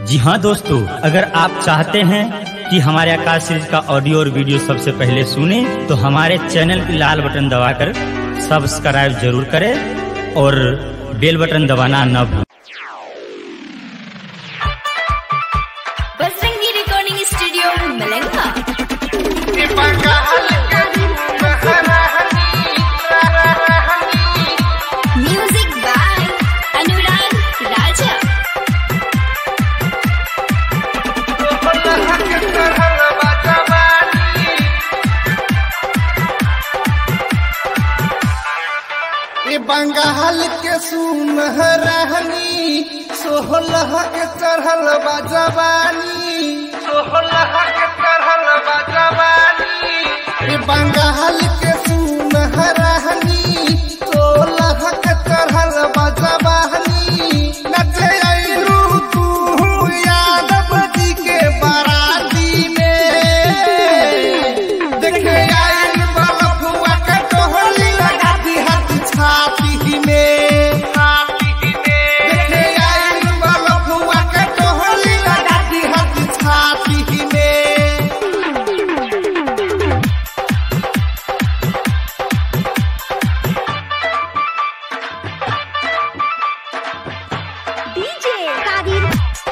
जी हाँ दोस्तों अगर आप चाहते हैं कि हमारे आकाश सीरीज का ऑडियो और वीडियो सबसे पहले सुने तो हमारे चैनल की लाल बटन दबाकर सब्सक्राइब जरूर करें और बेल बटन दबाना न भूलें Bajrangi recording studio Malanga music by Anurag Raja ए बंगाल के सुनहरानी सोहलह के चढ़ल बा जवानी सोहलह के चढ़ल बा जवानी ए बंगाल के सुनहरानी सोहलह के चढ़ल बा जवानी नचे आइलू तू यादव जी के बाराती में देखे आइल बलफुआ के टोहली लगा दी हाथ छाती में देखे आइल बलफुआ के टोहली लगा दी हाथ छाती में डीजे कादिर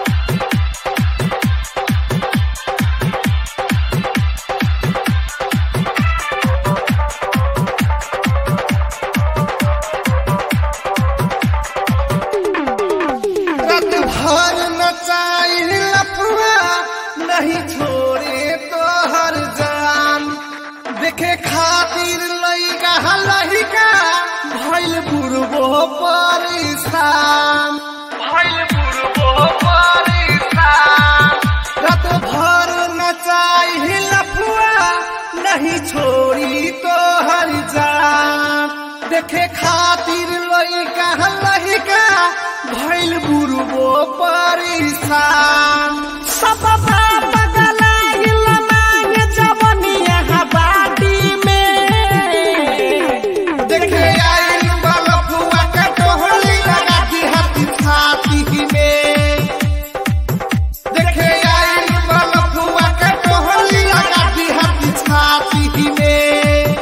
रात भर नचाई लफुआ नहीं छोड़े तो हर जान देखे खातिर लइका लहिका भइल बुढ़बो परेशान भइल बुढ़बो परेशान रात भर नचाई लफुआ नहीं छोड़ी तो हर जान देखे खातिर लइका लहिका भइल बुढ़बो परेशान सब बाप गलाइल मांग जवनिया हबाडी में देखे आइल बलफुआ के टोहली लगा दी हाथी छाती में देखे आइल बलफुआ के टोहली लगा दी हाथी छाती में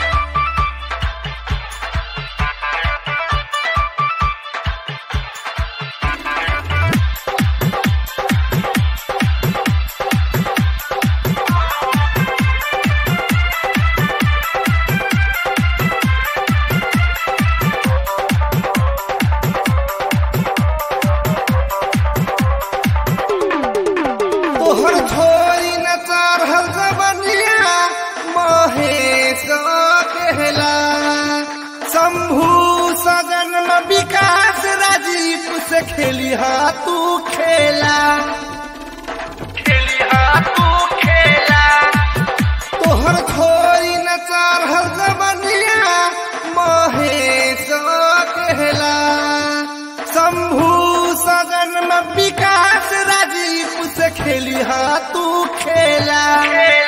तोहर छोरी न चढ़ल जबनिया महेश कहला शंभू सजन में विकास राजीव से खेली हा तू खेला खेली हा तू खेला तोहर छोरी न चढ़ल जबनिया महेश कहला शंभू सजन में विकास राजीव से खेली हा तू खेला